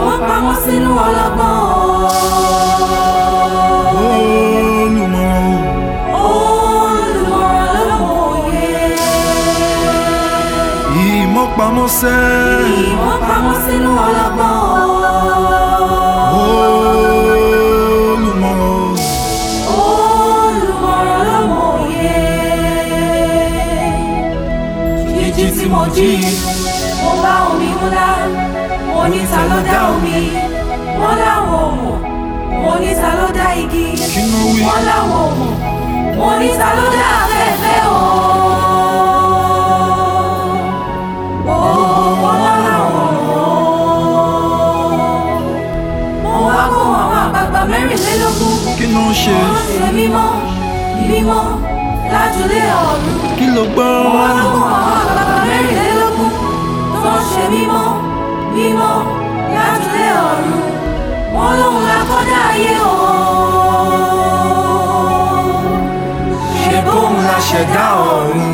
wọ́n pamọ́ sínú ọlọ́gbọ́n. olùmọ̀ràn Olùmọ̀ràn ló mòye. ìmọ̀ pamọ́ sẹ́ Wọ́n pamọ́ sínú ọlọ́gbọ́n. olùmọ̀ràn Olùmọ̀ràn ló mòye. Jíjí tí mo jí, mo bá omi ńlá. Mo ní ta ló dá omi? Wọ́n láwọn ò mọ̀. Mo ní ta ló dá igi? kí ló wí Wọ́n láwọn ò mọ̀. Mo ní ta ló dá afẹ́fẹ́ o? Ó, wọ́n láwọn ò mọ̀. Mo wá kó àwọn àgbààgbà mẹ́rìnlélógún. kí ló ń ṣe Wọ́n ṣe mímọ́, mímọ́ lájúlé ọ̀run. kí ló gbọ́ Wọ́n ló mọ àwọn àgbààgbà mẹ́rìnlélógún tó ń ṣe mímọ́, mímọ́ lájúlé ọ̀run. Wọ́n lóhun la kọ́dá ayé o. ṣe bóun la ṣẹ̀dá ọ̀run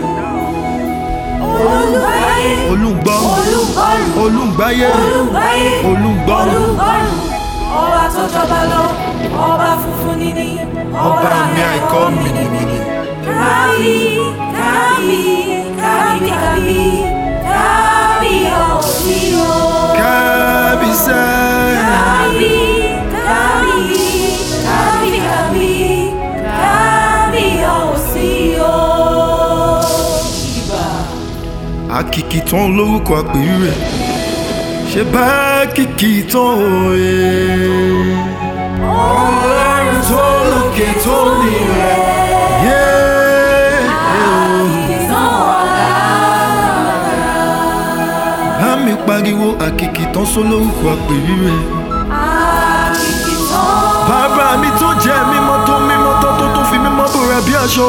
Olùgbáyé, olùgbọ́ olùgbọ́rùn, olùgbáyé olùgbáyé, olùgbọ́rùn olùgbọ́rùn. Ọba tó jọba lọ, ọba funfun níní, ọba mi àìkọ́ mi Kábí, kábí, kábí, kábí, kábí ọ̀sí o. kábísẹ́ Kábí, kábí, kábí, kábí, kábí ọ̀sí o. Ìbà. àkìkì tán lórúkọ àpèrí rẹ̀ ṣe bá kìkì tán òye ọlọ́run tó lókè tó nílẹ̀ yé Ìtàn ọ̀la. bá mi pariwo àkìkì tán só lórúkọ àpèrí rẹ̀ Ìtàn bàbá mi tó jẹ́ mímọ́ tó mímọ́ tó tó tó fi mímọ́ bòrà bí aṣọ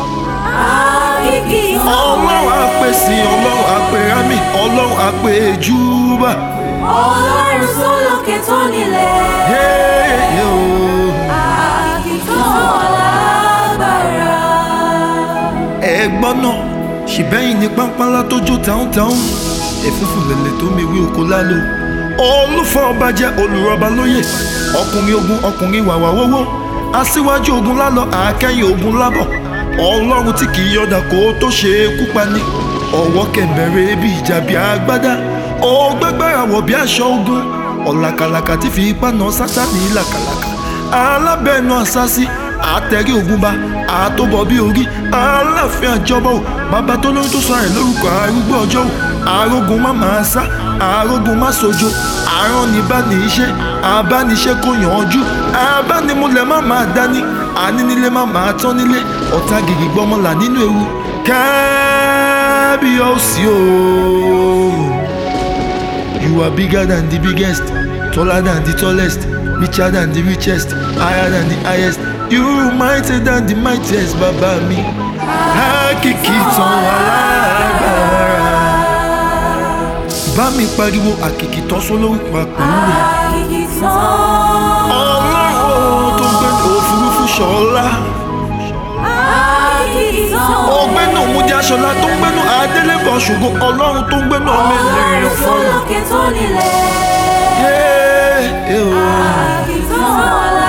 àkìkì ọlọ́run àpè sí ọlọ́run àpè rámì ọlọ́run àpè júbà Ọlọ́run sólókè tó nílẹ̀. yé yé o. Àkìtàn lágbára. ẹ̀gbọ́n náà ṣìbẹ́yìn ní pápálá tó jó táwọn ẹ̀fúnfù lẹ̀lẹ̀ tó mewé oko lálò olùfọ́ ọba jẹ́ olùrọ̀bà lóyè ọkùnrin ogun ọkùnrin wàwà wọ́wọ́ aṣíwájú ogun lálọ àákẹ́yìn ogun lábọ̀ ọlọ́run tí kì í yọ̀dà kó tó ṣe é kú pani ọwọ́ kẹ̀mbẹ̀rẹ̀ bí ìjà bí agbádá ògbẹ́gbẹ́ra wọ̀ bí aṣọ ogun ọ̀làkàlàkà tí fi ipá náà sátánì làkàlàkà alábẹ́ẹ̀nù àṣàṣì àtẹ̀rí ogun bá àtọ́bọ̀ bí orí aláàfin àjọbọ̀ bàbá tó lóyún tó sọ rẹ̀ lórúkọ arúgbó ọjọ́ ò arógun má máa sá arógun má sojo àrán ní bá ní iṣẹ́ abániṣẹ́ kò yànjú abánimúlẹ̀ má máa dání ànínílé má máa tán nílé ọ̀tá gìrì gbọ́mọlà nínú ewu kábíyọ̀sí o. You are bigger than the biggest, taller than the tallest, richer than the richest, higher than the highest. You mightier than the mightiest, bàbá mi. Àkìkì tán alágbára. Bá mi pariwo àkìkì tán sólórúkọ àpòrú rẹ̀. Àkìtàn. Ọlọ́run tó gbẹ́nu òfurufú ṣọlá. Àkìtàn. Ọgbẹ́nu òmùdí aṣọlá tó ń gbẹ́nu Adélébọ̀ ṣògo. Ọlọ́run tó ń gbẹ́nu ọmọ ènìyàn Ọlọ́run fọ́nà. sólókè tó nílẹ̀. Yéé. Àkìtàn